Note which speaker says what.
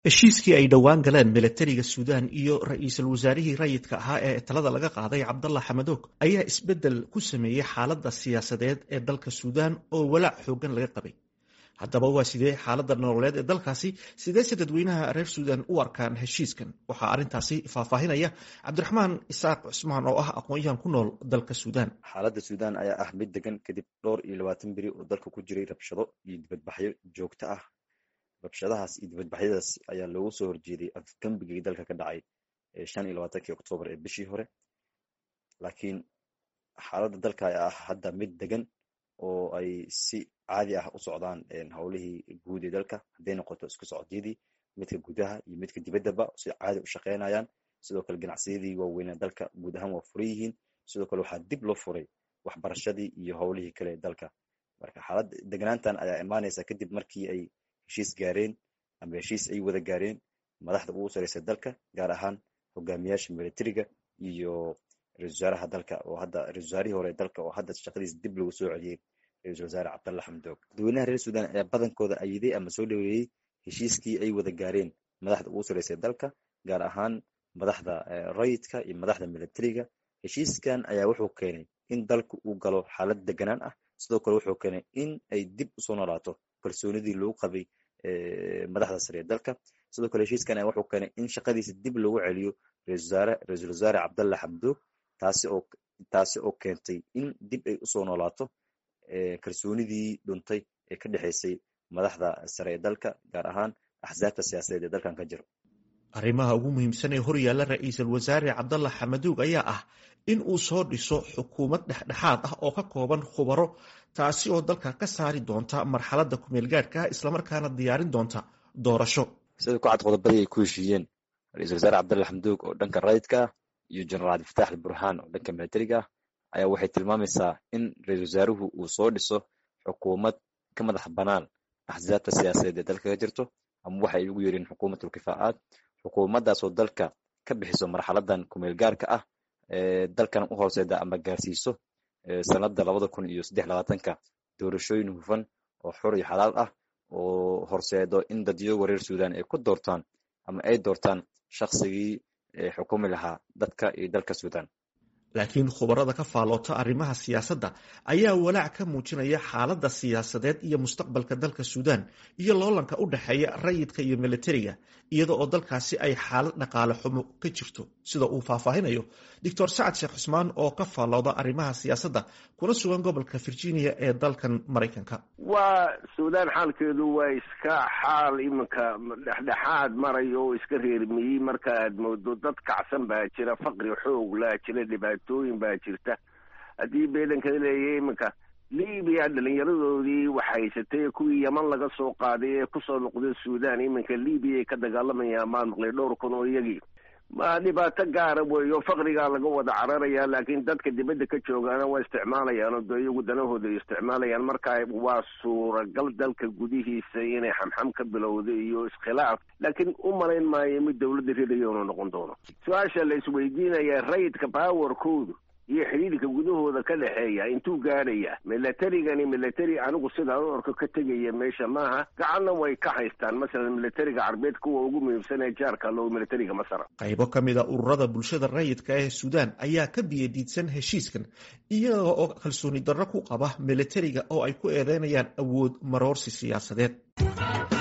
Speaker 1: heshiiskii ay dhowaan galeen milatariga suudaan iyo ra-iisul wasaarihii rayidka ahaa ee talada laga qaaday cabdalla xamadoog ayaa isbeddel ku sameeyey xaaladda siyaasadeed ee dalka suudaan oo walaac xooggan laga qabay haddaba waa sidee xaaladda nololeed ee dalkaasi sideese dadweynaha reer suudaan u arkaan heshiiskan waxaa arrintaasi faahfaahinaya cabdiraxmaan isaaq cusmaan oo ah aqoon-yahan ku nool dalka suudaan
Speaker 2: xaaladda suudaan ayaa ah mid degan kadib dhowr iyo labaatan beri oo dalka ku jiray rabshado iyo dibadbaxyo joogto ah rabshadahaas iyo dibadbaxyadaas ayaa loogu soo horjeeday afgembigii dalka ka dhacay shan iyo labaatankii oktoobar ee bishii hore laakiin xaaladda dalka ayaa ah hadda mid degan oo ay si caadi ah u socdaan howlihii guud ee dalka hadday noqoto isku socodyadii midka gudaha iyo midka dibaddaba si caadi u shaqeynayaan sidoo kale ganacsiyadii waaweynaa dalka guud ahaan waa furan yihiin sidoo kale waxaa dib loo furay waxbarashadii iyo howlihii kale ee dalka marka xaaladda degnaantan ayaa imaanaysa kadib markii ay heshiis gaareen ama heshiis ay wada gaareen madaxda ugu sareysa dalka gaar ahaan hogaamiyaasha militariga iyo ra-isul wasaaraha dalka oo hadda ra-isul wasaarihii hore dalka oo hadda shaqadiisa dib lagu soo celiyey ra-isul wasaare cabdalla xamdoog dadweynaha reer suudaan ayaa badankooda ayiday ama soo dhaweeyey heshiiskii ay wada gaareen madaxda ugu sareysa dalka gaar ahaan madaxda rayidka iyo madaxda militariga heshiiskan ayaa wuxuu keenay in dalku uu galo xaalad deganaan ah sidoo kale wuxuu keenay in ay dib usoo noolaato kalsoonidii lagu qabay madaxda sare ee dalka sidoo kale heshiiskan ayaa wuxuu keenay in shaqadiisa dib loogu celiyo ra-isul wasaare cabdalla xamdoog taasi oo taasi oo keentay in dib ay usoo noolaato kalsoonidii dhuntay ee ka dhexeysay madaxda sare ee dalka gaar ahaan axsaabta siyaasadeed ee dalkan ka jiro
Speaker 1: arrimaha ugu muhiimsan ee horyaalla ra-iisul wasaare cabdalla xamadoog ayaa ah in uu soo dhiso xukuumad dhexdhexaad ah oo ka kooban khubaro taasi oo dalka ka saari doonta marxaladda kumeel gaadhka islamarkaana diyaarin doonta doorasho
Speaker 2: sida ku cad qodobadii ay ku heshiiyeen ra-isul wasaare cabdalla xamdoog oo dhanka rayidka ah iyo jenaraal cabdifatax alburhaan oo dhanka militariga ah ayaa waxay tilmaamaysaa in ra-isul wasaaruhu uu soo dhiso xukuumad ka madax banaan axsaabta siyaasadeed ee dalka ka jirto ama waxa ay ugu yeereen xukuumatul kifaacaad xukuumaddaasoo dalka ka bixiso marxaladan kumeel gaarka ah ee dalkan u horseeda ama gaarsiiso sanada labada kun iyo saddex labaatanka doorashooyin hufan oo xor iyo xalaal ah oo horseedo in dadyoga reer suudaan ay ku doortaan ama ay doortaan shaqsigii xukumi lahaa dadka iyo dalka suudaan
Speaker 1: laakiin khubarada ka faalloota arrimaha siyaasadda ayaa walaac ka muujinaya xaaladda siyaasadeed iyo mustaqbalka dalka suudaan iyo loolanka u dhexeeya rayidka iyo militariga iyada oo dalkaasi ay xaalad dhaqaale xumo ka jirto sida uu faahfaahinayo doctor sacad sheekh cusmaan oo ka faallooda arrimaha siyaasadda kuna sugan gobolka virginia ee dalkan maraykanka
Speaker 3: waa suudaan xaalkeedu waa iska xaal iminka dhexdhexaad marayo oo iska reermiyey marka aad moodo dad kacsan baa jira faqri xoog laa jira dhibaatooyin baa jirta haddii beedanka leeyahay iminka libiya dhalinyaradoodii waxhaysatay kuwii yaman laga soo qaaday ee kusoo noqday suudaan iminka libiya ay ka dagaalamayaan maan maqlay dhowr kun oo iyagii ma dhibaato gaara weeyo faqrigaa laga wada cararaya laakiin dadka dibadda ka joogaana waa isticmaalayaan oo dee iyagu danahooda ay isticmaalayaan marka waa suuragal dalka gudihiisa inay xamxam ka bilowda iyo iskhilaaf laakiin u malayn maayo mid dawladda ridayo inuu noqon doono su-aasha la isweydiinaya rayidka powerkoodu iyo xidhiidhka gudahooda ka dhexeeya intuu gaadhaya militarigani military anigu sidaa u orko ka tegaya meesha maaha gacanna way ka haystaan masalan militariga carbeed kuwa ugu muhiimsan ee jaarka loo militariga masar
Speaker 1: qaybo ka mid a ururada bulshada rayidka ee suudaan ayaa ka biyadiidsan heshiiskan iyaga oo kalsooni darro ku qaba militariga oo ay ku eedeynayaan awood maroorsi siyaasadeed